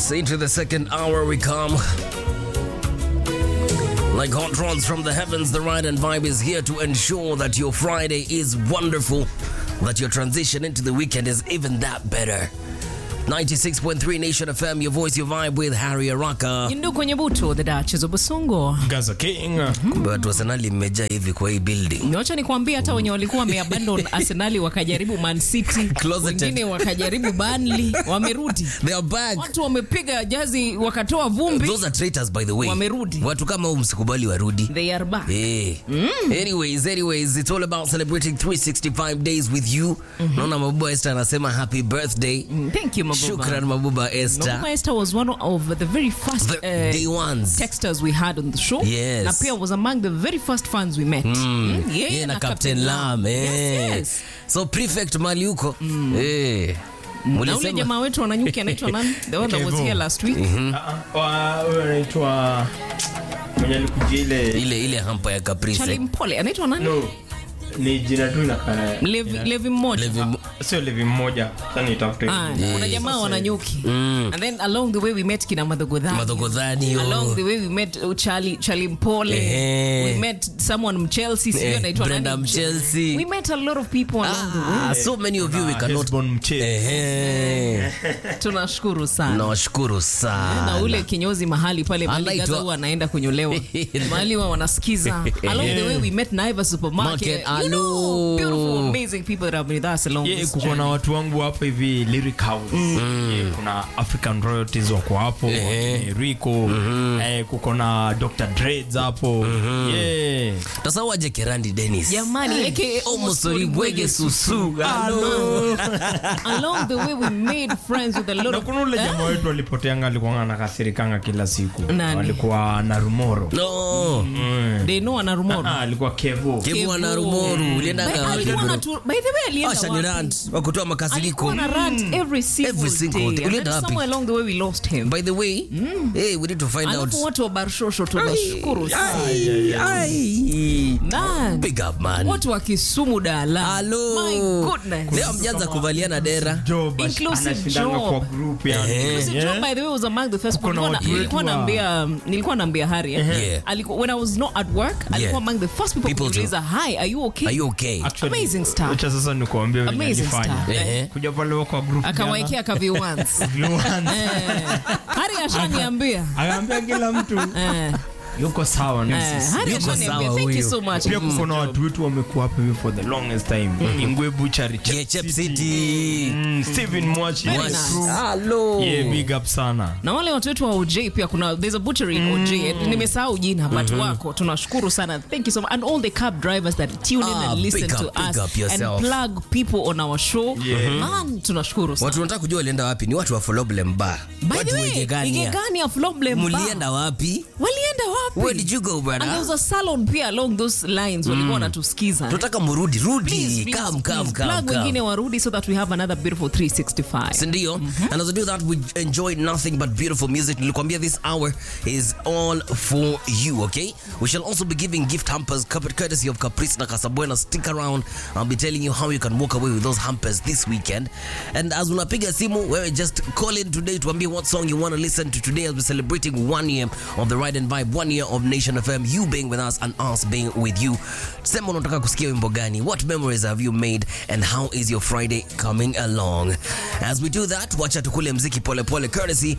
Yes, into the second hour we come. Like hot rods from the heavens, the ride and vibe is here to ensure that your Friday is wonderful, that your transition into the weekend is even that better. 96.3 Nation FM, your voice, your vibe with Harry Araka. Indu kwenye buto the Duchess of Busungu. Gaza King. Kumbe watu Arsenali mmejaa hivi kwa hii building. Wacha nikwambie hata wenye walikuwa wameabandon Arsenali wakajaribu Man City, Closeted. wengine wakajaribu Burnley, wamerudi. They are back. Watu wamepiga jazi wakatoa vumbi. Those are traitors by the way. Wamerudi. Watu kama huu msikubali warudi. They are back. Hey. Anyways, anyways, it's all about celebrating 365 days with you. Naona Mabuba Esther anasema happy birthday. Mm, Thank you, Mabuba. Shukran Mabuba Esther. Mabuba Esther was one of the very first The uh, day ones. texters we had on the show. Yes. Na pia was among the very first fans we met. Mm. Yeah, Yeah, na Captain Lam. Yes, eh. yes. So prefect mali huko. Eh. Na ule Mulisema jamaa wetu wananyuki anaitwa nani? The one that was Kevo. here last week. Huyo anaitwa mwenye alikujia ile ile ile hampa ya Charlie Caprice. Mpole anaitwa nani? no ni jina tu inakaa Levi, Levi mmoja. Levi Mo- sio levi mmoja sasa nitafute Ah, kuna jamaa wananyuki and then along the way we met kina madhogodhani Madhogodhani, yo. along the way we met uh, Charlie, Charlie Mpole Eh. we met someone mchelsea sijui Eh, anaitwa Brenda nani? Mchelsea. we met a lot of people along the way Ah, so many of you we cannot. Hesbon Mche Ehe. tunashukuru sana Nawashukuru na sana. ule kinyozi mahali pale mahali Anaitwa- Gaza huwa anaenda kunyolewa mahali wa wanasikiza along the way we met Naiva supermarket Market, you know, alo. beautiful amazing people that have been with us along Yeah, this kuko journey. na watu wangu hapa hivi lyric house yeah, kuna african royalties wako hapo Eh. wakina rico eh, kuko na dr dreads hapo yeah. Tasawaje Kerandi Dennis. jamani aka Omosori Bwege Susu. along the way we made friends with a lot na of kuna ule jamaa wetu alipoteanga alikuwa anakasirikanga kila siku Nani? alikuwa na rumoro No. they know ana rumoro ah, alikuwa kevo Kevu ana rumoru. Ulienda By- ngapi? alikuwa na tu- by the way alienda Asha ni wapi? rant wa kutoa makasiriko. alikuwa na rant every single Every single day. day. And Ulienda then wapi? somewhere along the way we lost him By the way, hey, we need to find out. alafu watu wa barshosho tunashukuru sana Ai, ai. Man, Big up man. watu wa kisumu dala Hello. my goodness Leo mjanza kuvaliana dera. job Inclusive anashindanga job. kwa group yani Eh. Inclusive Yeah. Joe, by the way, was among the first Kuko na nilikuwa na- watu wetu nilikuwa wa- naambia nilikuwa naambia Harry eh, Yeah. alikuwa when I was not at work alikuwa among the first people, People to- kuniuliza hi are you okay Are you okay? Actually, Amazing stuff. acha sasa nikuambia venye Amazing alifanya. stuff. Eh. kuja pale kwa group akawaekea kaviwans jana, Harry ashaniambia akaambia kila mtu Eh, yuko sawa na eh, sisi Harry Yuko ashaniambia sawa thank you huyu. so much pia kuko na watu wetu wamekuwa hapa hivi for the longest time ingwe buchari Yeah, Chep City. mm, Steven Mwachi Very my nice. crew. Hello. yeah big up sana na wale watu wetu wa OJ pia kuna there's a butchery in OJ eh, nimesahau jina but wako tunashukuru sana thank you so much and all the cab drivers that tune in Ah, and listen big up, to big us up yourself. and plug people on our show man tunashukuru sana Watu wanataka kujua walienda wapi? Ni watu wa Problem Bar. by Watu the wa way Igegania. Igegania problem Mulienda wapi? walienda wapi Where did you go, and there brother? was a salon pia along those lines walikuwa wanatusikiza Tunataka murudi, rudi. Please, please, Come, come, please, come, plug come. wengine warudi so that we have another beautiful 365 sindio and as we do that we enjoy nothing but beautiful music nilikwambia this hour is all for you okay we shall also be giving gift hampers cup- courtesy of caprice na casabuena stick around i'll be telling you how you can walk away with those hampers this weekend and as unapiga simu wewe just call in today tuambie what song you want to listen to today as we're celebrating one year of the ride and vibe one year of nation fm you being with us and us being with you sema unataka kusikia wimbo gani what memories have you made and how is your friday coming along as we do that wacha tukule mziki polepole courtesy